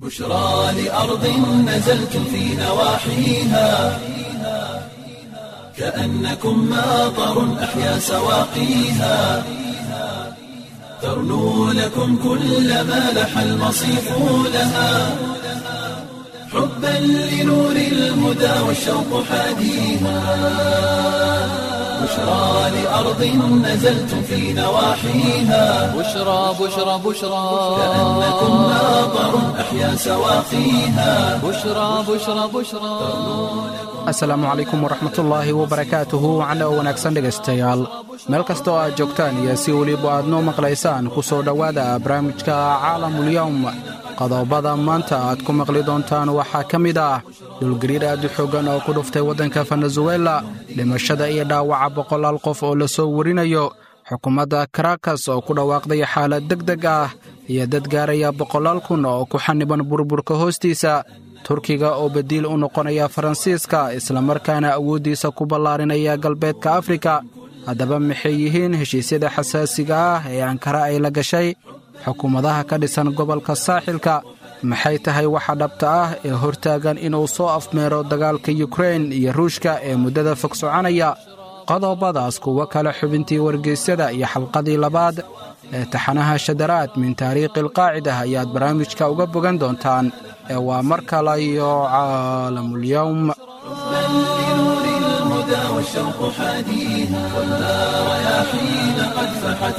بشرى لأرض نزلتم في نواحيها كأنكم ماطر أحيا سواقيها ترنو لكم كل ما لح المصيف لها حبا لنور الهدى والشوق حاديها بشرى لأرض نزلتم في نواحيها بشرى بشرى بشرى كأنكم ماطر أحيا سواقيها بشرى بشرى بشرى asalaamu calaykum waraxmatullaahi wabarakaatuhu wacna oo wanaagsan dhegaystayaal meel kasta oo aad joogtaan iyo si weliba aad noo maqlaysaan ku soo dhowaada barnaamijka caalamulyowm qodobada maanta aad ku maqli doontaan waxaa ka mid ah dhulgariir aad u xooggan oo ku dhuftay waddanka venezuela dhimashada iyo dhaawaca boqolaal qof oo la soo warinayo xukuumadda karakas oo ku dhawaaqday xaalad deg deg ah iyo dad gaaraya boqolaal kun oo ku xaniban burburka hoostiisa turkiga oo badiil u noqonaya faransiiska islamarkaana awooddiisa ku ballaarinaya galbeedka afrika haddaba maxay yihiin heshiisyada xasaasiga ah ee ankara ay la gashay xukuumadaha ka dhisan gobolka saaxilka maxay tahay waxa dhabta ah ee hortaagan inuu soo afmeero dagaalka yukrain iyo ruushka ee muddada fog soconaya qodobadaas kuwo kale xubintii wargeysyada iyo xalqadii labaad ee taxanaha shadaraad min taariikhi alqaacida ayaad barnaamijka uga bogan doontaan ee waa mar kale iyo caalamulyowm حبا لنور الهدى والشوق حاديها ولا رياحين قد فحت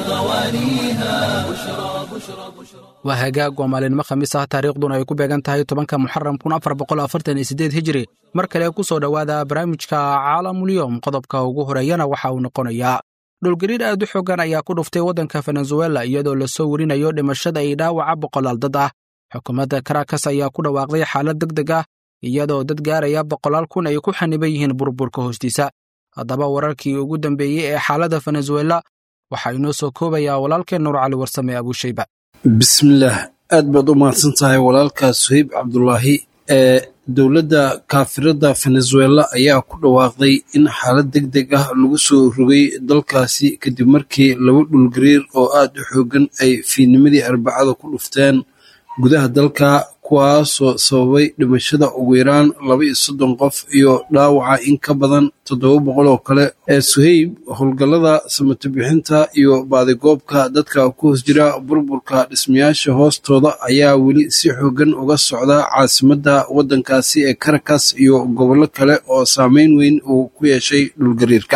غوانيها بشرى بشرى بشرى waa hagaag waa maalinimo khamiis ah taariikhduna ay ku beegan tahay tobanka muxaram kun afar boqol afartan iyo siddeed hijiri mar kale ku soo dhowaada barnaamijka caalamulyowm qodobka ugu horeeyana waxa uu noqonayaa dhulgariir aad u xoogan ayaa ku dhuftay waddanka venezuela iyadoo lasoo warinayo dhimashada iyo dhaawaca boqolaal dad ah xukuumadda karakas ayaa ku dhawaaqday xaalad deg deg ah iyadoo dad gaaraya boqolaal kun ay ku xaniban yihiin burburka hoostiisa haddaba wararkii ugu dambeeyey ee xaaladda venezuela waxaa inoo soo koobayaa walaalkeen nuur cali warsame abuushayba bismillaah aad baad u mahadsan tahay walaalkaa suhayb cabdulaahi ee dowladda kaafirada venezuela ayaa ku dhawaaqday in xaalad deg deg ah lagu soo rogay dalkaasi kadib markii laba dhulgariir oo aad u xoogan ay fiidnimadii arbacada ku dhufteen gudaha dalka kuwaasoo sababay dhimashada ugu yaraan laba iyo soddon qof iyo dhaawaca in ka badan toddoba boqol oo kale ee suhayb howlgallada samato bixinta iyo baadigoobka dadka ku hoos jira burburka dhismayaasha hoostooda ayaa weli si xoogan uga socda caasimadda waddankaasi ee karakas iyo gobollo kale oo saameyn weyn uu ku yeeshay dhulgariirka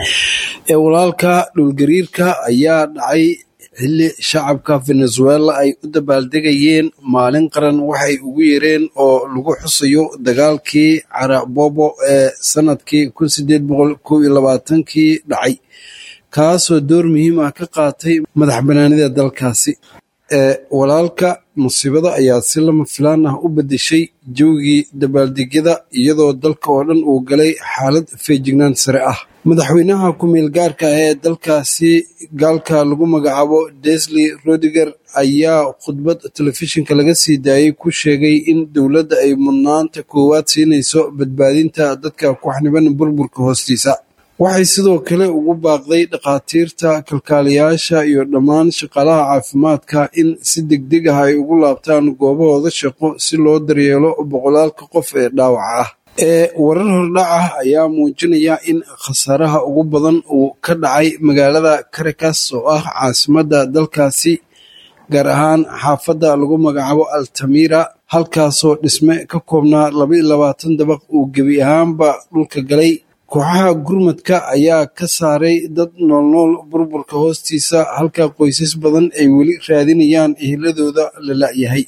ee walaalka dhulgariirka ayaa dhacay xilli shacabka venezuela ay u dabaaldegayeen maalin qaran waxay ugu yeereen oo lagu xusayo dagaalkii carabobo ee sanadkii kun sideed boqol kow iyo labaatankii dhacay kaasoo door muhiim ah ka qaatay madax banaanida dalkaasi ee walaalka musiibada ayaa si lama filaan ah u beddeshay jawgii dabaaldegyada iyadoo dalka oo dhan uu galay xaalad feejignaan sare ah madaxweynaha ku-meel gaarka ah ee dalkaasi gaalka lagu magacaabo desley rodiger ayaa khudbad telefishinka laga sii daayey ku sheegay in dowladda ay mudnaanta koowaad siinayso badbaadinta dadka ku xaniban burburka hoostiisa waxay sidoo kale ugu baaqday dhakhaatiirta kalkaaliyaasha iyo dhammaan shaqaalaha caafimaadka in si degdeg ah ay ugu laabtaan goobahooda shaqo si loo daryeelo boqolaalka qof ee dhaawaca ah ee warar hordhac ah ayaa muujinaya in khasaaraha ugu badan uu ka dhacay magaalada karakas oo ah caasimadda dalkaasi gaar ahaan xaafadda lagu magacaabo altamira halkaasoo dhisme ka koobnaa laba iyo labaatan dabaq uu gebi ahaanba dhulka galay kooxaha gurmadka ayaa ka saaray dad noolnool burburka hoostiisa halka qoysas badan ay weli raadinayaan eheladooda la la'yahay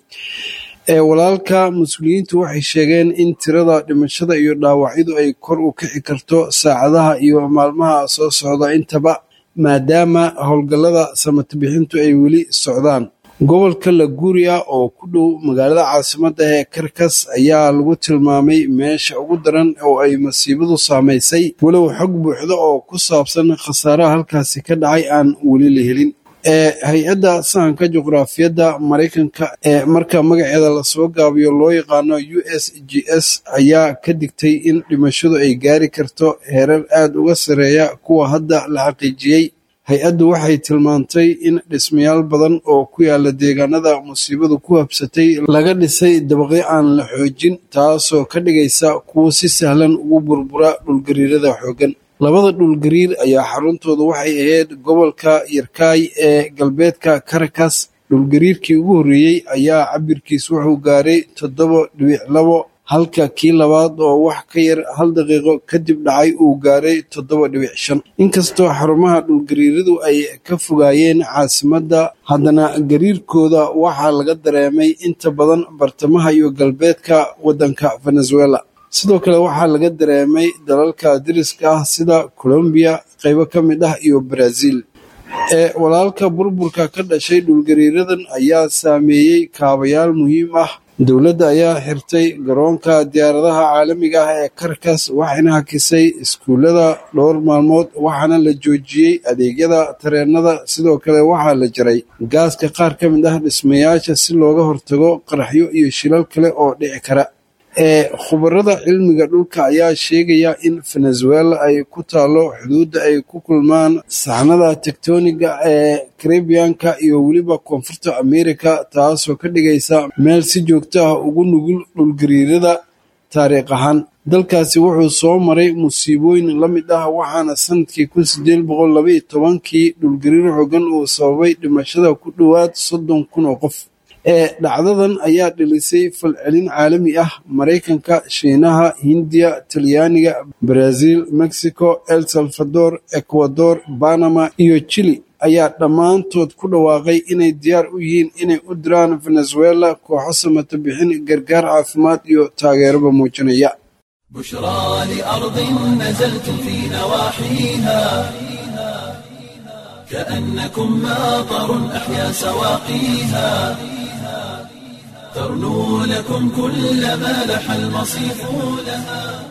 ee walaalka mas-uuliyiintu waxay sheegeen in tirada dhimashada iyo dhaawacyadu ay kor u kici karto saacadaha iyo maalmaha soo socda intaba maadaama howlgallada samata bixintu ay weli socdaan gobolka laguuriya oo ku dhow magaalada caasimadda ee karkas ayaa lagu tilmaamay meesha ugu daran oo ay masiibadu saamaysay walow xog buuxda oo ku saabsan khasaaraha halkaasi ka dhacay aan weli la helin ee hay-adda sahanka juqraafiyadda maraykanka ee marka magaceeda lasoo gaabiyo loo yaqaano u s g s ayaa ka digtay in dhimashadu ay gaari karto heerar aad uga sareeya kuwa hadda la xaqiijiyey hay-addu waxay tilmaantay in dhismayaal badan oo ku yaala deegaanada musiibadu ku habsatay laga dhisay dabaqyo aan la xoojin taasoo ka dhigaysa kuwo si sahlan ugu burbura dhulgariirada xooggan labada dhulgariir ayaa xaruntooda waxay ahayd gobolka yarkaay ee galbeedka karakas dhulgariirkii ugu horreeyey ayaa cabirkiis wuxuu gaaray toddoba dhibic labo halka kii labaad oo wax ka yar hal daqiiqo kadib dhacay uu gaaray toddoba dhibic shan inkastoo xarumaha dhulgariiradu ay ka fogaayeen caasimadda haddana gariirkooda waxaa laga dareemay inta badan bartamaha iyo galbeedka waddanka venezuela sidoo kale waxaa laga dareemay dalalka dariska ah sida colombiya qaybo ka mid ah iyo brazil ee walaalka burburka ka dhashay dhulgariiradan ayaa saameeyey kaabayaal muhiim ah dowladda ayaa xirtay garoonka diyaaradaha caalamiga ah ee karkas waxayna hakisay iskuullada dhowr maalmood waxaana la joojiyey adeegyada tareenada sidoo kale waxaa la jaray gaaska qaar ka mid ah dhismayaasha si looga hortago qaraxyo iyo shilal kale oo dhici kara ee khubarada cilmiga dhulka ayaa sheegaya in venezuela ay ku taalo xuduudda ay ku kulmaan saxnada tektoniga ee karibiyanka iyo weliba koonfurta amerika taasoo ka dhigaysa meel si joogto ah ugu nugul dhulgariirada taariikh ahaan dalkaasi wuxuu soo maray musiibooyin la mid ah waxaana sanadkii kun sideed boqol labaiyo tobankii dhulgariir xoogan uu sababay dhimashada ku dhowaad soddon kun oo qof ee dhacdadan ayaa dhilisay falcelin caalami ah maraykanka shiinaha hindiya talyaaniga brazil mexico el salvador ecuador banama iyo chili ayaa dhammaantood ku dhawaaqay inay diyaar u yihiin inay u diraan venezuela kooxo samata bixin gargaar caafimaad iyo taageeraba muujinaya بشرى لأرض نزلتم في نواحيها كأنكم ماطر أحيا سواقيها ترنو لكم كل ما لح المصيف لها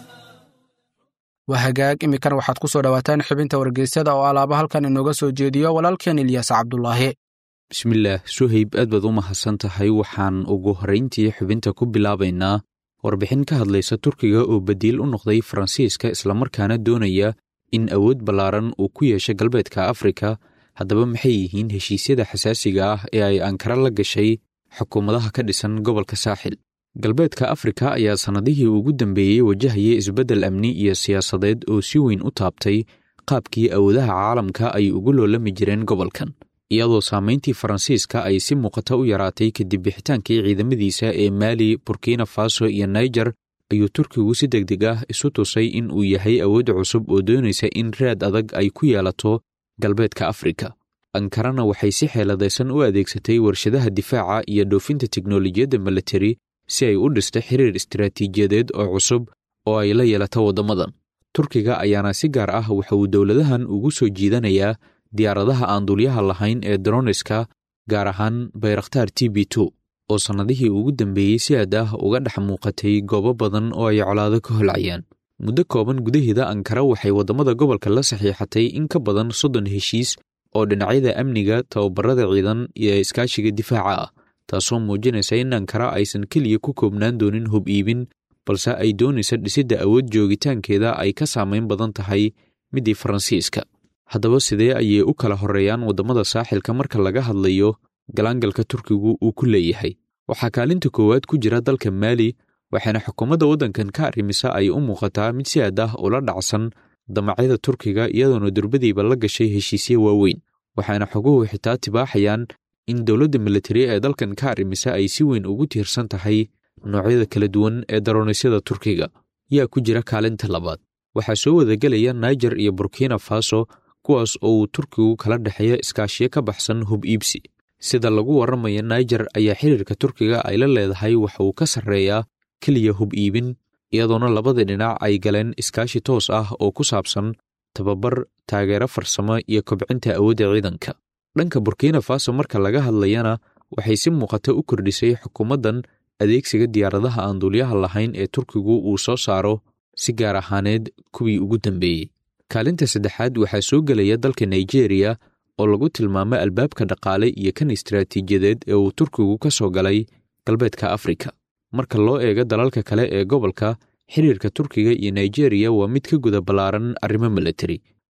waa hagaag iminkana waxaad ku soo dhowaataan xubinta wargeysyada oo alaaba halkan inooga soo jeediyo walaalkeen ilyaas cabdulaahi bismillaah suhayb aad baad u mahadsan tahay waxaan ugu horrayntii xubinta ku bilaabaynaa warbixin ka hadlaysa turkiga oo badiil u noqday faransiiska islamarkaana doonaya in awood ballaaran uu ku yeesho galbeedka afrika haddaba maxay yihiin heshiisyada xasaasiga ah ee ay ankara la gashay xukuumadaha ka dhisan gobolka saaxil galbeedka afrika ayaa sannadihii ugu dambeeyey wajahayay isbeddel amni iyo siyaasadeed oo si weyn u taabtay qaabkii awoodaha caalamka ay ugu loolami jireen gobolkan iyadoo saamayntii faransiiska ay si muuqata u yaraatay kadib bixitaankii ciidamadiisa ee maali burkina faso iyo naijer ayuu turkigu si deg deg ah isu tusay in uu yahay awood cusub oo doonaysa in raad adag ay ku yeelato galbeedka afrika ankarana waxay si xeeladaysan u adeegsatay warshadaha difaaca iyo dhoofinta teknolojiyadda militari si ay u dhista xiriir istaraatiijiyadeed oo cusub oo ay la yeelato waddamadan turkiga ayaana si gaar ah waxa uu dowladahan ugu soo jiidanayaa diyaaradaha aan dulyaha lahayn ee droniska gaar ahaan bayrakhtaar t b two oo sannadihii ugu dambeeyey si aad ah uga dhex muuqatay goobo badan oo ay colaado ka holcayaan muddo kooban gudaheeda ankara waxay waddamada gobolka la saxiixatay in ka badan soddon heshiis oo dhinacyada amniga tababarada ciidan iyo iskaashiga difaaca ah taasoo muujinaysa in ankara aysan keliya ku koobnaan doonin hub iibin balse ay doonaysa dhisidda awood joogitaankeeda ay ka saamayn badan tahay middii faransiiska haddaba sidee ayay u kala horreeyaan waddamada saaxilka marka laga hadlayo galaangalka turkigu uu ku leeyahay waxaa kaalinta koowaad ku jira dalka maali waxaana xukuumadda waddankan ka arrimisa ay u muuqataa mid si aad ah ula dhacsan damacyada turkiga iyadoona durbadiiba la gashay heshiisyo waaweyn waxaana xoguhu xitaa tibaaxayaan in dowladda militari ee dalkan ka arrimisa ay si weyn ugu tiirsan tahay noocyada kala duwan ee daronisyada turkiga yaa ku jira kaalinta labaad waxaa soo wadagelaya naijer iyo burkina faso kuwaas oo uu turkigu kala dhexeeya iskaashiyo ka baxsan hub iibsi sida lagu warramaya naijer ayaa xiriirka turkiga ay la leedahay waxa uu ka sarreeyaa keliya hub iibin iyadoona labada dhinac ay galeen iskaashi toos ah oo ku saabsan tababar taageero farsamo iyo kobcinta awoodda ciidanka dhanka burkina faso marka laga hadlayana waxay si muuqata u kordhisay xukuumaddan adeegsiga diyaaradaha aan duulyaha lahayn ee turkigu uu soo saaro si gaar ahaaneed kuwii ugu dambeeyey kaalinta saddexaad waxaa soo gelaya dalka nigeriya oo lagu tilmaamo albaabka dhaqaale iyo kan istaraatiijiyadeed ee uu turkigu ka soo galay galbeedka afrika marka loo eego dalalka kale ee gobolka xiriirka turkiga iyo nigeriya waa mid ka guda ballaaran arrimo militari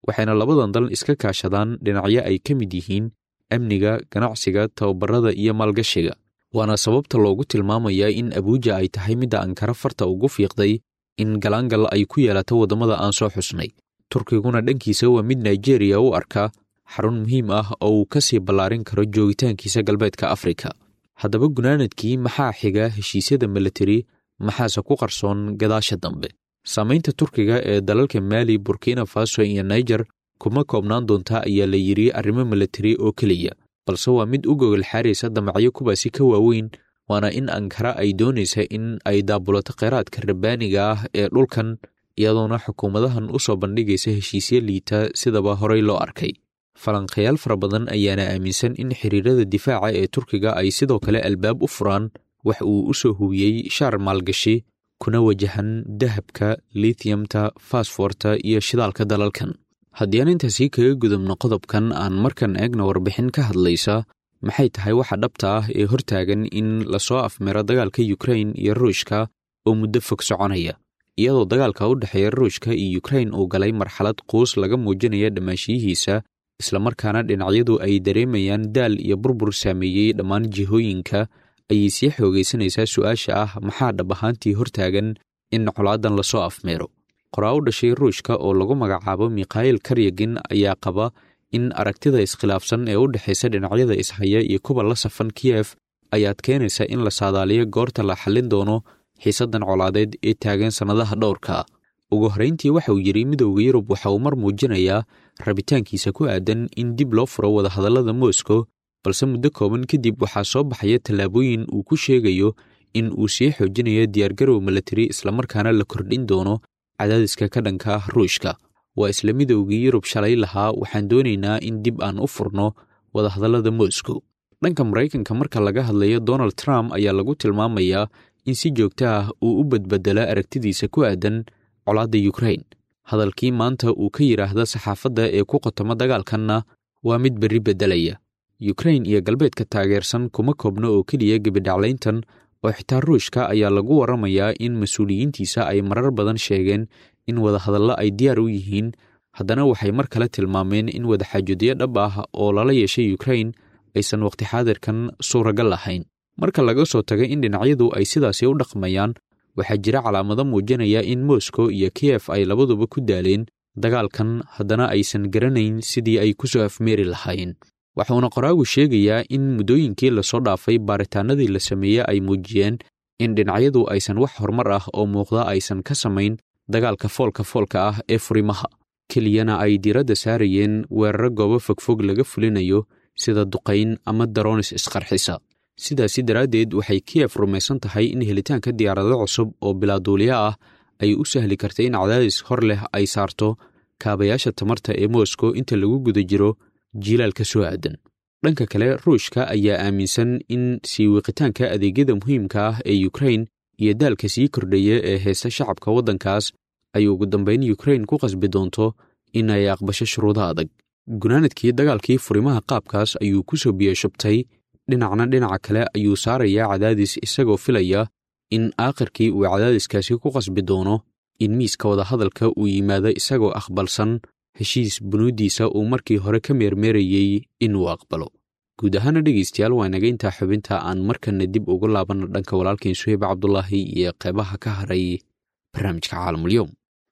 waxayna labadan dal iska kaashadaan dhinacyo ay ka mid yihiin amniga ganacsiga tababarada iyo maalgashiga waana sababta loogu tilmaamayaa in abuuja ay tahay midda ankara farta ugu fiiqday in galaangal ay ku yeelato waddamada aan soo xusnay turkiguna dhankiisa waa mid nigeriya u arka xarun muhiim ah oo uu ka sii ballaarin karo joogitaankiisa galbeedka afrika haddaba gunaanadkii maxaa xiga heshiisyada militari maxaase ku qarsoon gadaasha dambe saamaynta turkiga ee dalalka maali burkina faso iyo niger kuma koobnaan doontaa ayaa la yidhi arrimo militari oo keliya balse waa mid u gogol xaaraysa damacyo kuwaasi ka waaweyn waana in ankara ay doonaysa in ay daabulato kheyraadka rabbaaniga ah ee dhulkan iyadoona xukuumadahan u soo bandhigaysa heshiisyo liita sidaba horey loo arkay falanqayaal fara badan ayaana aaminsan in xiriirada difaaca ee turkiga ay sidoo kale albaab u furaan wax uu u soo hubiyey shaar maalgashi kuna wajahan dahabka litiyamta fasforta iyo shidaalka dalalkan haddii aan intaasii kaga gudubno qodobkan aan markan eegna warbixin ka hadlaysa maxay tahay waxa dhabta ah ee hortaagan in lasoo afmiro dagaalka yukrain iyo ruushka oo muddo fog soconaya iyadoo dagaalka u dhexeeya ruushka iyo yukrain uu galay marxalad quus laga muujinaya dhammaashiyihiisa islamarkaana dhinacyadu ay dareemayaan daal iyo burbur saameeyey dhammaan jihooyinka ayay sii xoogaysanaysaa su'aasha ah maxaa dhab ahaantii hortaagan in colaadan lasoo afmeero qoraa u dhashay ruushka oo lagu magacaabo mikhail karyagin ayaa qaba in aragtida iskhilaafsan ee u dhexaysa dhinacyada ishaya iyo kuwa la safan kiyef ayaad keenaysa in la saadaaliyo goorta la xallin doono xiisaddan colaadeed ee taagan sannadaha dhowrka ugu horrayntii waxa uu yidhi midowda yurub waxa uu mar muujinayaa rabitaankiisa ku aadan in dib loo furo wadahadallada moscow balse muddo kooban kadib waxaa soo baxaya tallaabooyin uu ku sheegayo in uu sii xoojinayo diyaargarow milatari islamarkaana la kordhin doono cadaadiska ka dhanka ah ruushka waa isla midowgii yurub shalay lahaa waxaan doonaynaa in dib aan u furno wadahadallada moscow dhanka maraykanka marka laga hadlayo donald trump ayaa lagu tilmaamayaa in si joogto ah uu u badbedela aragtidiisa ku aadan colaadda yukrain hadalkii maanta uu ka yidhaahda saxaafadda ee ku qotoma dagaalkanna waa mid berri beddelaya yukrain iyo galbeedka taageersan kuma koobno oo keliya gebidhaclayntan oo xitaa ruushka ayaa lagu warramayaa in mas-uuliyiintiisa ay marar badan sheegeen in wadahadallo ay diyaar u yihiin haddana waxay mar kale tilmaameen in wadaxaajoodyo dhab ah oo lala yeeshay yukrain aysan waqti xaadirkan suuragal lahayn marka laga soo taga in dhinacyadu ay sidaasi u dhaqmayaan waxaa jira calaamado muujinaya in moscow iyo kiyef ay labaduba ku daaleen dagaalkan haddana aysan garanayn sidii ay ku soo afmeeri lahaayeen waxuuna qoraagu sheegayaa in muddooyinkii lasoo dhaafay baaritaanadii la sameeyey ay muujiyeen in dhinacyadu aysan wax horumar ah oo muuqda aysan ka samayn dagaalka foolka foolka ah ee furimaha keliyana ay diiradda saarayeen weeraro goobo fogfog laga fulinayo sida duqayn ama daroonis isqarxisa sidaasi daraaddeed waxay kiyef rumaysan tahay in helitaanka diyaarado cusub oo bilaaduuliya ah ay u sahli karta in cadaadis hor leh ay saarto kaabayaasha tamarta ee moscow inta lagu guda jiro jiilaalka soo aadan dhanka kale ruushka ayaa aaminsan in sii wiqitaanka adeegyada muhiimka ah ee yukrain iyo daalka sii kordhaya ee heesta shacabka waddankaas ay ugu dambayn yukrain ku qasbi doonto in ay aqbasho shuruudo adag gunaanadkii dagaalkii furimaha qaabkaas ayuu ku soo biyashubtay dhinacna dhinaca kale ayuu saarayaa cadaadis isagoo filaya in aakhirkii uu cadaadiskaasi ku qasbi doono in miiska wadahadalka uu yimaado isagoo aqbalsan heshiis bunuuddiisa uu markii hore ka meermeerayey inuu aqbalo guud ahaana dhegaystayaal waa naga intaa xubinta aan markanna dib ugu laabanno dhanka walaalkeen suheyb cabdulaahi iyo qeybaha ka haray barnaamijka caalamulyoom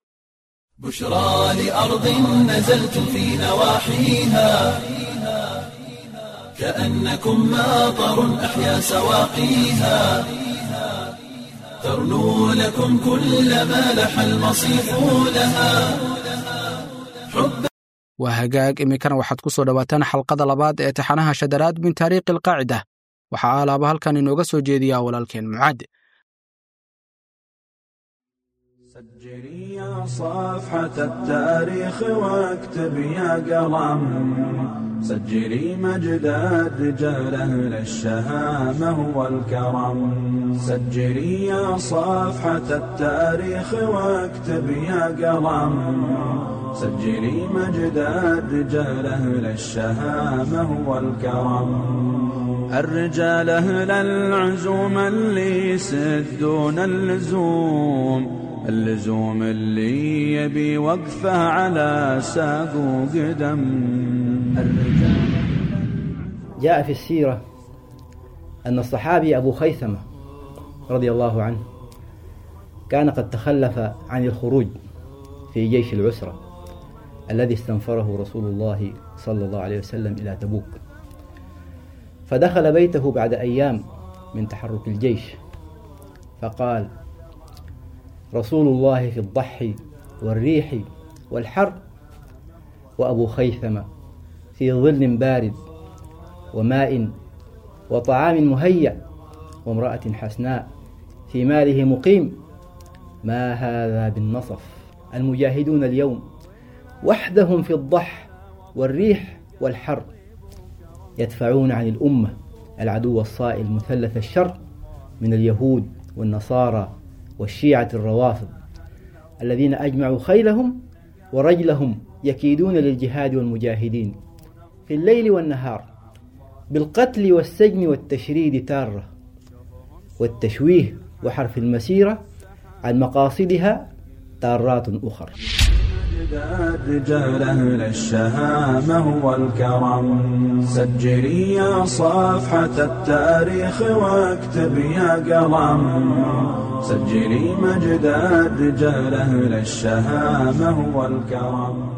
بشرى لأرض نزلت في نواحيها كأنكم ماطر أحيا سواقيها ترنو لكم كل ما لح المصيف لها حب waa hagaag iminkana waxaad ku soo dhowaataan xalqada labaad ee taxanaha shadaraad min taariikhi alqaacida waxaa alaaba halkan inooga soo jeediyaa walaalkeen mucaad سجلي يا صفحة التاريخ واكتب يا قلم سجلي مجد الرجال أهل الشهامة والكرم سجلي يا صفحة التاريخ واكتب يا قلم سجلي مجد الرجال أهل الشهامة والكرم الرجال أهل العزوم اللي يسدون اللزوم اللزوم اللي يبي وقفه على ساق وقدم جاء في السيرة أن الصحابي أبو خيثمة رضي الله عنه كان قد تخلف عن الخروج في جيش العسرة الذي استنفره رسول الله صلى الله عليه وسلم إلى تبوك فدخل بيته بعد أيام من تحرك الجيش فقال رسول الله في الضحي والريح والحر وأبو خيثمة في ظل بارد وماء وطعام مهيأ وامرأة حسناء في ماله مقيم ما هذا بالنصف المجاهدون اليوم وحدهم في الضح والريح والحر يدفعون عن الأمة العدو الصائل مثلث الشر من اليهود والنصارى والشيعة الروافض الذين أجمعوا خيلهم ورجلهم يكيدون للجهاد والمجاهدين في الليل والنهار بالقتل والسجن والتشريد تارة والتشويه وحرف المسيرة عن مقاصدها تارات أخرى رجال أهل الشهامة والكرم سجلي يا صفحة التاريخ واكتب يا قلم سجلي مجد رجال أهل الشهامة والكرم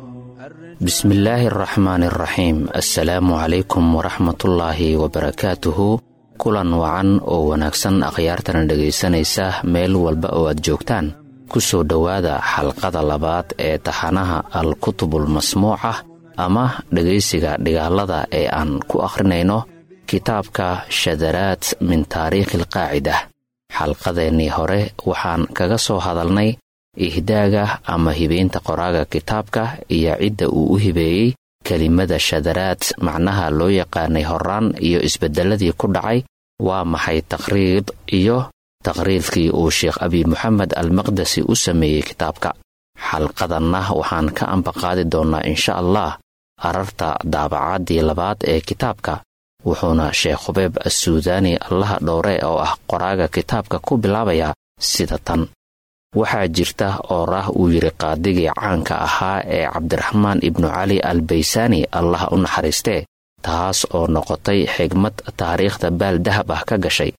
بسم الله الرحمن الرحيم السلaamu calaykum waraxmatullaahi wabarakaatuhu kulan wacan oo wanaagsan akhyaartana dhegaysanaysa meel walba oo aad joogtaan ku soo dhowaada xalqada labaad ee taxanaha al-kutubul masmuuca ama dhegaysiga dhigaalada ee aan ku akhrinayno kitaabka shadaraad min taariikhi alqaacida xalqadeennii hore waxaan kaga soo hadalnay ihdaaga ama hibaynta qoraaga kitaabka iyo cidda uu u hibeeyey kelimada shadaraad macnaha loo yaqaanay horaan iyo isbeddelladii ku dhacay waa maxay taqhriid iyo taqhriidkii uu sheekh abi moxamed almaqdasi u sameeyey kitaabka xalqadanna waxaan ka ambaqaadi doonnaa insha allah ararta daabacaddii labaad ee kitaabka wuxuuna sheekh hubeeb assuudaani allaha dhowre oo ah qoraaga kitaabka ku bilaabayaa sida tan waxaa jirta oorah uu yidhi qaadigii caanka ahaa ee cabdiraxmaan ibnu cali al baysaani allah u naxariistee taas oo noqotay xigmad taariikhda baal dahab ah ka gashay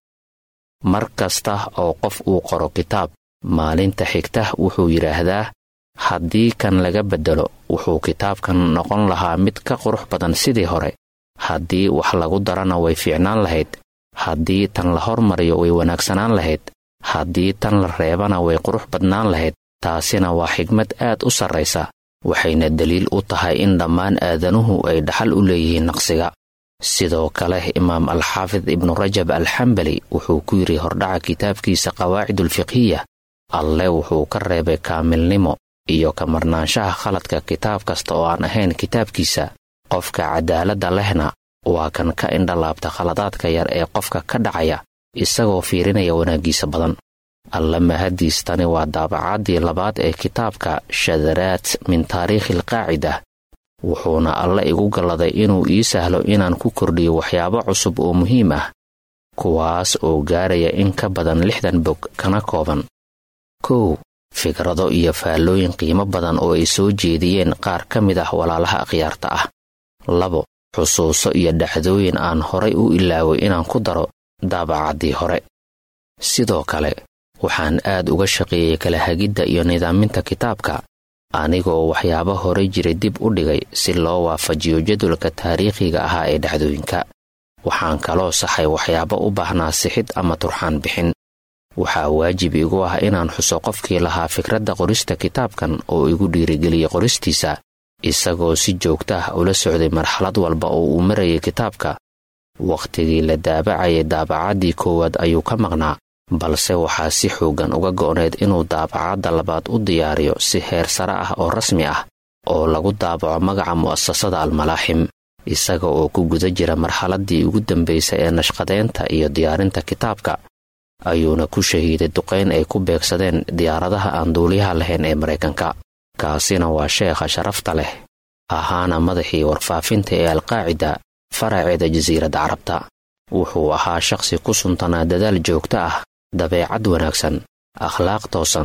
mar kasta oo qof uu qoro kitaab maalinta xigta wuxuu yidhaahdaa haddii kan laga beddelo wuxuu kitaabkan noqon lahaa mid ka qurux badan sidii hore haddii wax lagu darana way fiicnaan lahayd haddii tan la hormariyo way wanaagsanaan lahayd haddii tan la reebana way qurux badnaan lahayd taasina waa xigmad aad u sarraysa waxayna deliil u tahay in dhammaan aadanuhu ay dhaxal u leeyihiin naqsiga sidoo kale imaam alxaafid ibnu rajab alxambali wuxuu ku yidhi hordhaca kitaabkiisa qawaacidulfiqhiya alle wuxuu ka reebay kaamilnimo iyo ka marnaanshaha khaladka kitaab kasta oo aan ahayn kitaabkiisa qofka cadaaladda lehna waa kan ka indhalaabta khaladaadka yar ee qofka ka dhacaya isagoo fiirinaya wanaaggiisa badan alla mahadiistani waa daabacaddii labaad ee kitaabka shadaraad min taariikhi alqaacida wuxuuna alle igu galladay inuu ii sahlo inaan ku kordhiyo waxyaabo cusub oo muhiim ah kuwaas oo gaaraya in ka badan lixdan bog kana kooban kow fikrado iyo faallooyin qiimo badan oo ay soo jeediyeen qaar ka mid ah walaalaha akhyaarta ah labo xusuuso iyo dhacdooyin aan horay u ilaaway inaan ku daro daabacaddii hore sidoo kale waxaan aad uga shaqeeyey kala hagidda iyo nidaaminta kitaabka anigoo waxyaabo hore jiray dib u dhigay si loo waafajiyo jadwalka taariikhiga ahaa ee dhacdooyinka waxaan kaloo saxay waxyaabo u baahnaa sixid ama turxaan bixin waxaa waajib igu ah inaan xuso qofkii lahaa fikradda qorista kitaabkan oo igu dhiirigeliyey qoristiisa isagoo si joogta ah ula socday marxalad walba oo uu marayay kitaabka wakhtigii la daabacayay daabacaddii koowaad ayuu ka maqnaa balse waxaa si xooggan uga go'need inuu daabacadda labaad u diyaariyo si heer sare ah oo rasmi ah oo lagu daabaco magaca mu'asasada almalaaxim isaga oo ku guda jira marxaladdii ugu dambaysay ee nashqadeynta iyo diyaarinta kitaabka ayuuna ku shahiiday duqayn ay ku beegsadeen diyaaradaha aan duuliyaha lahayn ee maraykanka kaasina waa sheekha sharafta leh ahaana madaxii warfaafinta ee alqaacida faraceeda jasiiradda carabta wuxuu ahaa shakhsi ku suntanaa dadaal joogto ah dabeecad wanaagsan akhlaaq toosan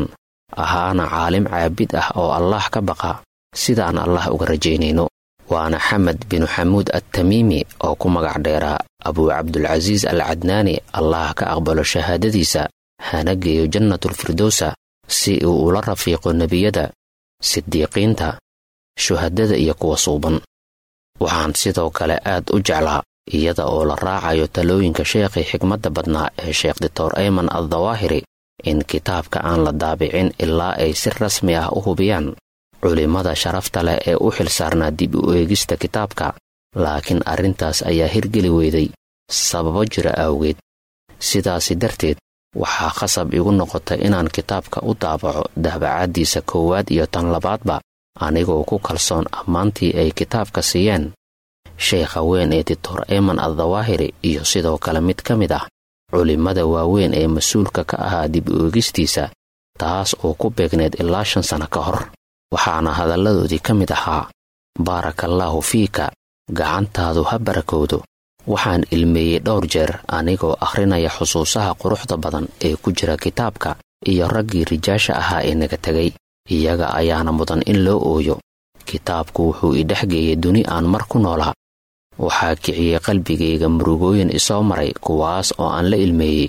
ahaana caalim caabid ah oo allaah ka baqa sidaan allah uga rajaynayno waana xamed binu xamuud attamiimi oo ku magac dheeraa abuu cabdulcasiis al cadnaani allah ka aqbalo shahaadadiisa hana geeyo jannatulfirdowsa si uu ula rafiiqo nebiyada sidiiqiinta shuhadada iyo kuwa suuban waxaan sidoo kale aad u jeclaa iyada oo la raacayo talooyinka sheekhii xigmadda badnaa ee sheekh doctor ayman addawaahiri in kitaabka aan la daabicin ilaa ay si rasmi ah u hubiyaan culimmada sharafta leh ee u xil saarnaa dib u eegista kitaabka laakiin arrintaas ayaa hirgeli weyday sababo jira awgeed sidaasi darteed waxaa khasab igu noqotay inaan kitaabka u daabaco daabacaaddiisa koowaad iyo tan labaadba anigoo ku kalsoon ammaantii ay kitaabka siiyeen sheekha weyn ee doctor eman addawaahiri iyo sidoo kale mid ka mid ah culimmada waaweyn ee mas-uulka ka ahaa dib u eegistiisa taas oo ku beegneed ilaa shan sano ka hor waxaana hadalladoodii ka mid ahaa baarakallaahu fiika gacantaadu ha barakowdo waxaan ilmeeyey dhowr jeer anigoo akhrinaya xusuusaha quruxda badan ee ku jira kitaabka iyo raggii rijaasha ahaa ee naga tegay iyaga ayaana mudan in loo ooyo kitaabku wuxuu idhex geeyey duni aan mar ku noolaa waxaa kiciyey qalbigayga murugooyin isoo maray kuwaas oo aan la ilmeeyey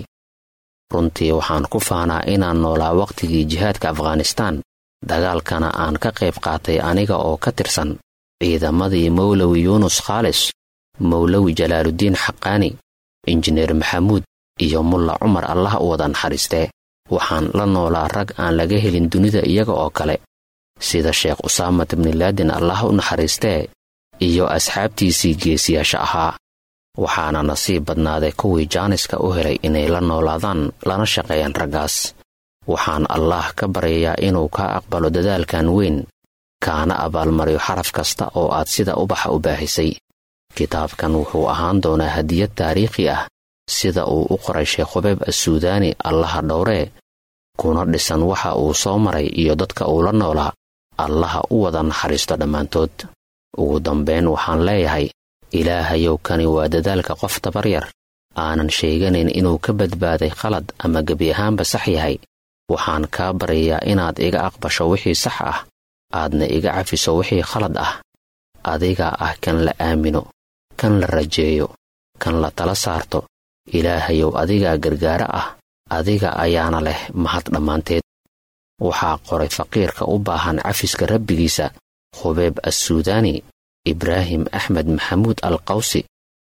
runtii waxaan ku faanaa inaan noolaa wakhtigii jihaadka afghanistaan dagaalkana aan ka qayb qaatay aniga oo ka tirsan ciidamadii mowlowi yuunus khaalis mowlowi jalaaluddiin xaqaani injineer maxamuud iyo mulla cumar allah u wada naxariistee waxaan la noolaa rag aan laga helin dunida iyaga oo kale sida sheekh usaamat bnilaadin allah u naxariistee iyo asxaabtiisii geesiyaasha ahaa waxaana nasiib badnaaday kuwii jaaniska u helay inay la noolaadaan lana shaqeeyaan raggaas waxaan allaah ka baryayaa inuu kaa aqbalo dadaalkan weyn kaana abaalmariyo xaraf kasta oo aad sida ubaxa u baahisay kitaabkan wuxuu ahaan doonaa hadiyad taariikhi ah sida uu u qoray sheekh hubeeb assuudaani allaha dhowree kuna dhisan waxa uu soo maray iyo dadka uu la noolaa allaha u wada naxariisto dhammaantood ugu dambayn waxaan leeyahay ilaahayow kani waa dadaalka qof tabaryar aanan sheeganayn inuu ka badbaaday khalad ama gebi ahaanba sax yahay waxaan kaa baryayaa inaad iga aqbasho wixii sax ah aadna iga cafiso wixii khalad ah adigaa ah kan la aamino kan la rajeeyo kan la tala saarto ilaahayow adigaa gargaaro ah adiga ayaana leh mahad dhammaanteed waxaa qoray faqiirka u baahan cafiska rabbigiisa khubeeb assuudaani ibraahim axmed maxamuud al qawsi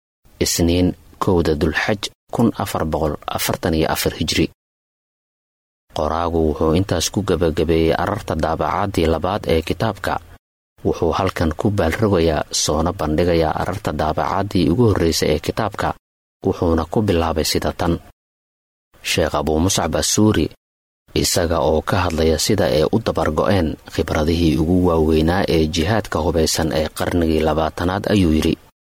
isniin kowda dulxaj kun afar boqol afartan iyo afar hijri qoraagu wuxuu intaas ku gebagabeeyey ararta daabacaadii labaad ee kitaabka wuxuu halkan ku baalrogayaa soona bandhigayaa ararta daabacaadii ugu horraysay ee kitaabka wuxuuna ku bilaabay sida tan sheekh abuu muscab assuuri isaga oo ka hadlaya sida ay u dabargo'een khibradihii ugu waaweynaa ee jihaadka hubaysan ee qarnigii labaatanaad ayuu yidhi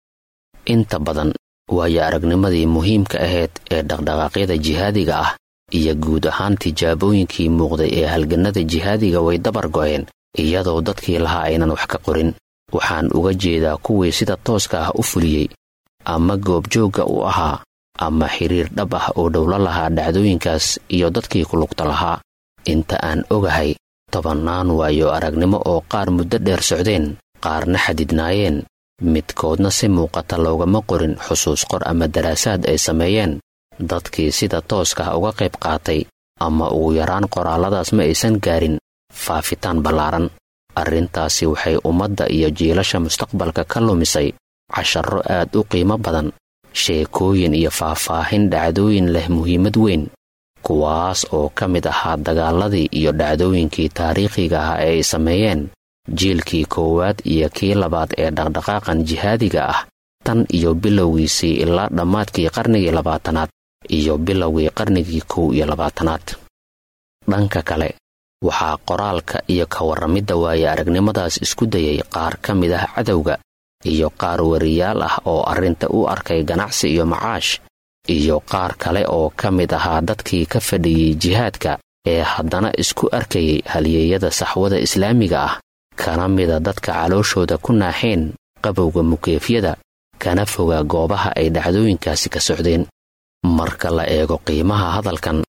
inta badan waayo aragnimadii muhiimka ahayd ee dhaqdhaqaaqyada jihaadiga ah iyo guud ahaan tijaabooyinkii muuqday ee halgannada jihaadiga way dabar go'een iyadoo dadkii lahaa aynan wax ka qorin waxaan uga jeedaa kuwii sida tooska ah u fuliyey ama goobjoogga u ahaa ama xiriir dhab ah oo dhowlo lahaa dhacdooyinkaas iyo dadkii ku lugta lahaa inta aan ogahay tobannaan waayo aragnimo oo qaar muddo dheer socdeen qaarna xadidnaayeen midkoodna si muuqata loogama qorin xusuus qor ama daraasaad ay sameeyeen dadkii sida tooska ah uga qayb qaatay ama ugu yaraan qoraalladaas ma aysan gaarin faafitaan ballaaran arrintaasi waxay ummadda iyo jiilasha mustaqbalka ka lumisay casharro aad u qiimo badan sheekooyin iyo faahfaahin dhacdooyin leh muhiimad weyn kuwaas oo ka mid ahaa dagaaladii iyo dhacdooyinkii taariikhiga ah ee ay sameeyeen jiilkii koowaad iyo kii labaad ee dhaqdhaqaaqan jihaadiga ah tan iyo bilowgiisii ilaa dhammaadkii qarnigii labaatanaad iyo bilowgii qarnigii kow iyo labaatanaad dhanka kale waxaa qoraalka iyo ka warramidda waaye aragnimadaas isku dayay qaar ka mid ah cadowga iyo qaar wariyaal ah oo arrinta u arkay ganacsi iyo macaash iyo qaar kale oo ka mid ahaa dadkii ka fadhiyey jihaadka ee haddana isku arkayay halyeeyada saxwada islaamiga ah kana mida dadka calooshooda ku naaxeen qabowga mukeefyada kana foga goobaha ay dhacdooyinkaasi ka socdeen marka la eego qiimaha hadalkan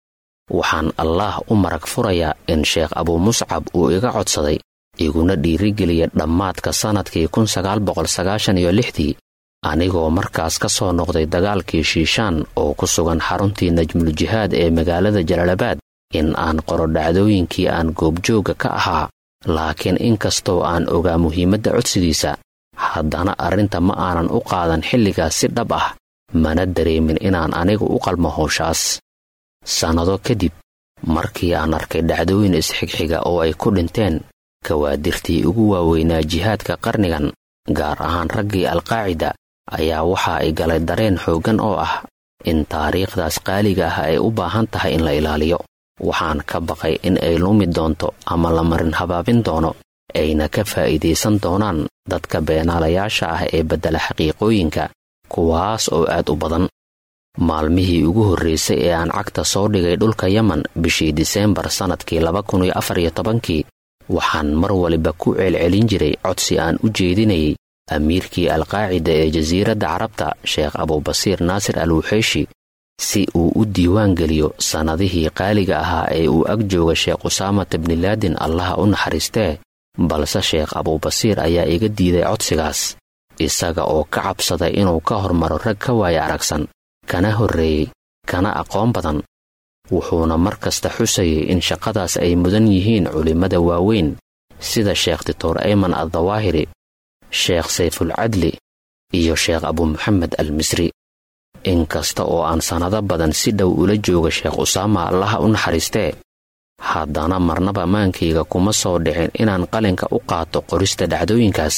waxaan allaah u marag furayaa in sheekh abuu muscab uu iga codsaday iguna dhiirigeliya dhammaadka sannadkii kun sagaal boqol sagaashan iyo lixdii anigoo markaas ka soo noqday dagaalkii shiishaan oo ku sugan xaruntii najmuljihaad ee magaalada jalaalabaad in aan qoro dhacdooyinkii aan goobjoogga ka ahaa laakiin inkastoo aan ogaa muhiimadda codsigiisa haddana arrinta ma aanan u qaadan xilligaas si dhab ah mana dareemin inaan anigu u qalmo howshaas sannado kadib markii aan arkay dhacdooyin isxigxiga oo ay ku dhinteen kawaadirtii ugu waaweynaa jihaadka qarnigan gaar ahaan raggii alqaacida ayaa waxa ay galay dareen xooggan oo ah in taariikhdaas qaaliga ah ay u baahan tahay in la ilaaliyo waxaan ka baqay in ay lumi doonto ama la marin habaabin doono ayna ka faa'iidaysan doonaan dadka beenaalayaasha ah ee beddela xaqiiqooyinka kuwaas oo aad u badan maalmihii ugu horraysay ee aan cagta soo dhigay dhulka yemen bishii diseembar sannadkii laba kun iyo afar iyo tobankii waxaan mar waliba ku celcelin jiray codsi aan u jeedinayay amiirkii alqaacida ee jasiiradda carabta sheekh abubasiir naasir al wuxeyshi si uu u diiwaan geliyo sannadihii qaaliga ahaa ee uu ag jooga sheekh usaamat bnilaadin allaha u naxariistee balse sheekh abubasiir ayaa iga diiday codsigaas isaga oo ka cabsaday inuu ka hormaro rag ka waaya aragsan kana horreeyey kana aqoon badan wuxuuna mar kasta xusayay in shaqadaas ay mudan yihiin culimmada waaweyn sida sheekh dictor ayman addawaahiri sheekh sayfulcadli iyo sheekh abu moxamed al misri inkasta oo aan sannado badan si dhow ula jooga sheekh usaama allaha u naxariistee haddana marnaba maankayga kuma soo dhicin inaan qalinka u qaato qorista dhacdooyinkaas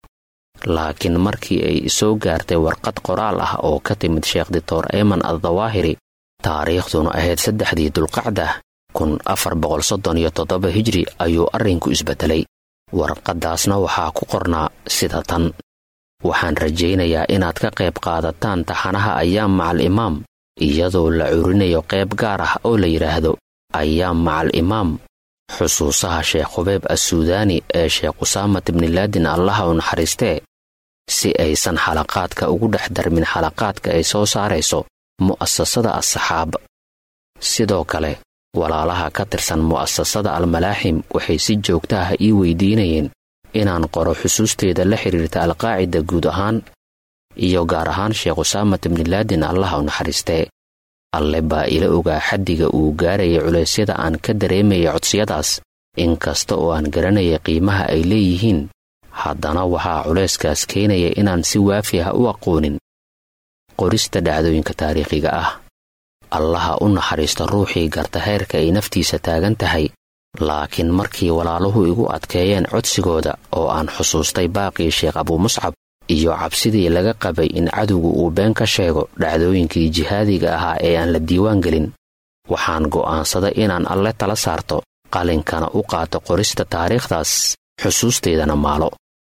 laakiin markii ay soo gaartay warqad qoraal ah oo ka timid sheekh dictor ayman addawaahiri taariikhduna ahayd saddexdii dulqacda kun afar boqol soddon iyo toddoba hijri ayuu arrinku isbeddelay warqaddaasna waxaa ku qornaa sida tan waxaan rajaynayaa inaad ka qayb qaadataan taxanaha ayaam macal imaam iyadoo la curinayo qayb gaar ah oo la yidhaahdo ayaam macal imaam xusuusaha sheekh hubeeb assuudaani ee sheekh usaamat bnilaadin allaha u naxariistee si aysan xalaqaadka ugu dhex darmin xalaqaadka ay soo saarayso mu'asasada assaxaab sidoo kale walaalaha ka tirsan mu'asasada almalaaxim waxay si joogta ah ii weydiinayeen inaan qoro xusuusteeda la xidhiirta alqaacida guud ahaan iyo gaar ahaan sheekh usaamat bnilaadin allaha u naxariistee alle baa ila ogaa xaddiga uu gaarayay culeysyada aan ka dareemayay codsiyadaas inkasta oo aan garanayay qiimaha ay leeyihiin haddana waxaa culayskaas keenaya inaan si waafi ah u aqoonin qorista dhacdooyinka taariikhiga ah allaha u naxariista ruuxii garta heerka ay naftiisa taagan tahay laakiin markii walaaluhu igu adkeeyeen codsigooda oo aan xusuustay baaqii sheekh abuumuscab iyo cabsidii laga qabay in cadowgu uu been ka sheego dhacdooyinkii jihaadiga ahaa ee aan la diiwaan gelin waxaan go'aansaday inaan alle tala saarto qalinkana u qaato qorista taariikhdaas xusuusteedana maalo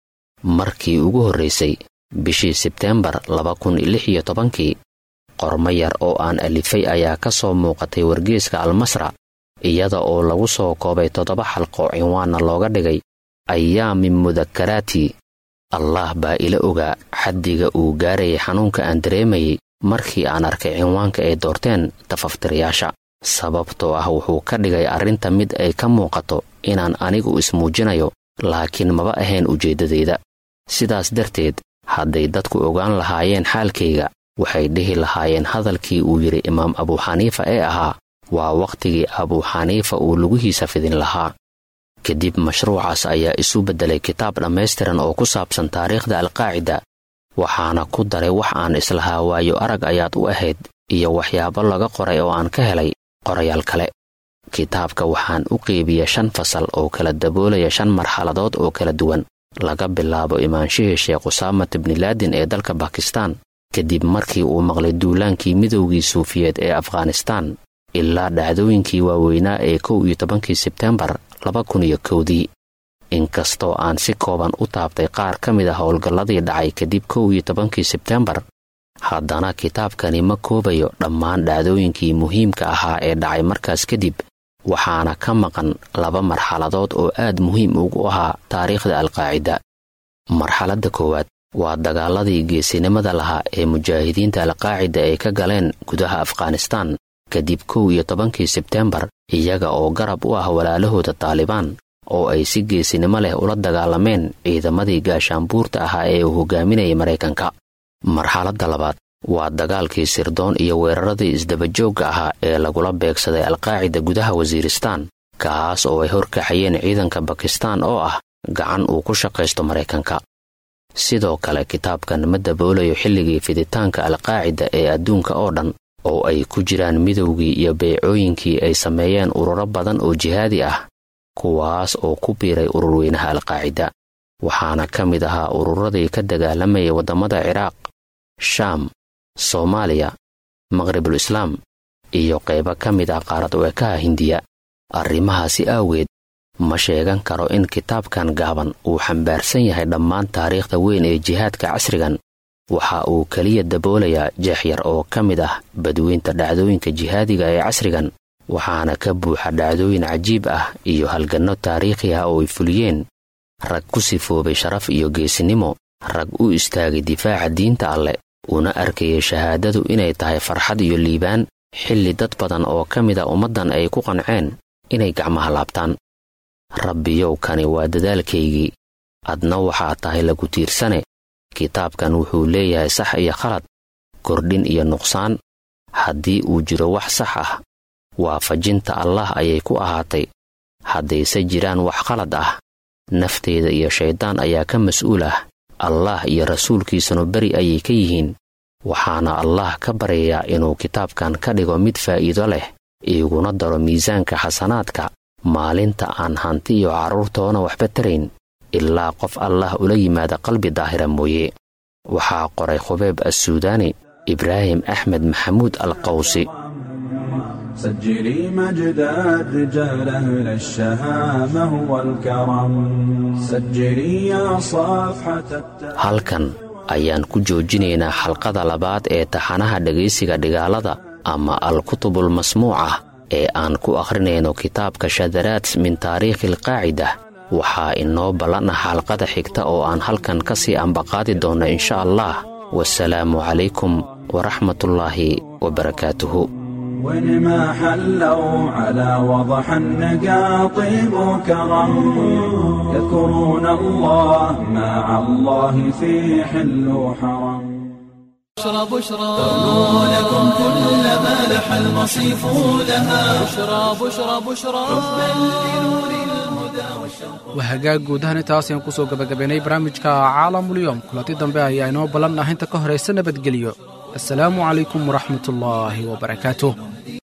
markii ugu horraysay bishii sebteembar laba kun lix iyo tobankii qormo yar oo aan alifay ayaa ka soo muuqatay wargeeska almasra iyada oo lagu soo koobay toddoba xalqo cinwaanna looga dhigay ayaami mudakaraati allaah baa ila ogaa xaddiga uu gaarayay xanuunka aan dareemayay markii aan arkay cinwaanka ay doorteen tafaftirayaasha sababtoo ah wuxuu ka dhigay arrinta mid ay ka muuqato inaan anigu ismuujinayo laakiin maba ahayn ujeeddadayda sidaas darteed hadday dadku ogaan lahaayeen xaalkayga waxay dhihi lahaayeen hadalkii uu yidhi imaam abuuxaniifa ee ahaa waa wakhtigii abuuxaniifa uu lugihiisa fidin lahaa kadib mashruucaas ayaa isu beddelay kitaab dhammaystiran oo ku saabsan taariikhda alqaacida waxaana ku daray wax aan islahaa waayo arag ayaad u ahayd iyo waxyaabo laga qoray oo aan ka helay qorayaal kale kitaabka waxaan u qeybiyey shan fasal oo kala daboolaya shan marxaladood oo kala duwan laga bilaabo imaanshihii sheekh usaamat bnilaadin ee dalka bakistaan kadib markii uu maqlay duulaankii midowgii suufiyeed ee afghanistaan ilaa dhacdooyinkii waaweynaa ee kow iyo tobankii sebtembar laba kun iyo kowdii inkastoo aan si kooban u taabtay qaar ka mid a howlgalladii dhacay kadib kow iyo tobankii sebtembar haddana kitaabkani ma koobayo dhammaan dhacdooyinkii muhiimka ahaa ee dhacay markaas kadib waxaana ka maqan laba marxaladood oo aad muhiim ugu ahaa taariikhda alqaacida marxaladda koowaad waa dagaaladii geesinimada lahaa ee mujaahidiinta alqaacida ay ka galeen gudaha afghanistaan kadib kow iyo tobankii sebteembar iyaga oo garab u ah walaalahooda taalibaan oo ay si geesinimo leh ula dagaalameen ciidamadii gaashaanbuurta ahaa ee uu hogaaminayay maraykanka marxaladda labaad waa dagaalkii sirdoon iyo weeraradii isdabajoogga ahaa ee lagula beegsaday alqaacida gudaha wasiiristaan kaas oo ay horkaxayeen ciidanka bakistaan oo ah gacan uu ku shaqaysto maraykanka sidoo kale kitaabkan ma daboolayo xilligii fiditaanka alqaacida ee adduunka oo dhan oo ay ku jiraan midowgii iyo beecooyinkii ay sameeyeen ururo badan oo jihaadi ah kuwaas oo ku biiray ururweynaha alqaacida waxaana ka mid ahaa ururadii ka dagaalamayay waddamada ciraaq shaam soomaaliya maqribul islaam iyo qaybo ka mid ah qaarad weekaha hindiya arrimahaasi aaweed ma sheegan karo in kitaabkan gaaban uu xambaarsan yahay dhammaan taariikhda weyn ee jihaadka casrigan waxa uu keliya daboolayaa jeex yar oo ka mid ah badweynta dhacdooyinka jihaadiga ee casrigan waxaana ka buuxa dhacdooyin cajiib ah iyo halganno taariikhi ah oo ay fuliyeen rag ku sifoobay sharaf iyo geesinimo rag u istaagay difaaca diinta alleh una arkayay shahaadadu inay tahay farxad iyo liibaan xilli dad badan oo ka mid a ummaddan ay ku qanceen inay gacmaha laabtaan rabbiyow kani waa dadaalkaygii adna waxaa tahay lagu tiirsane kitaabkan wuxuu leeyahay sax iyo khalad kordhin iyo nuqsaan haddii uu jiro wax sax ah waafajinta allah ayay ku ahaatay haddayse jiraan wax khalad ah nafteeda iyo shayddaan ayaa ka mas'uul ah allah iyo rasuulkiisanu beri ayay ka yihiin waxaana allah ka baryayaa inuu kitaabkan ka dhigo mid faa'iido leh iiguna daro miisaanka xasanaadka maalinta aan hanti iyo carruurtoona waxba tarayn ilaa qof allah ula yimaada qalbi daahira mooye waxaa qoray khubeeb assuudaani ibraahim axmed maxamuud alqawsi سجلي مجد الرجال أهل الشهامة والكرم سجلي يا صفحة halkan ayaan ku joojinaynaa xalqada labaad ee taxanaha dhegaysiga dhigaalada ama al-kutubul masmuucah ee aan ku akhrinayno kitaabka shadaraat min taariikhi alqaacida waxaa inoo ballan ah xalqada xigta oo aan halkan ka sii ambaqaadi doonno insha allah wasalaamu calaykum waraxmatullaahi wabarakaatuhu وين ما حلوا على وضح النقا طيب وكرم يذكرون الله مع الله في حل وحرم بشرى بشرى لكم كل ما لح المصيف لها بشرى بشرى بشرى waa hagaag guud ahaan intaas ayaan kusoo gabagabaynay barnaamijka caalamulyoom kulanti dambe ayaa inoo ballan ah inta ka horaysa nabadgelyo assalaamu calaykum waraxmatullaahi wabarakaatuh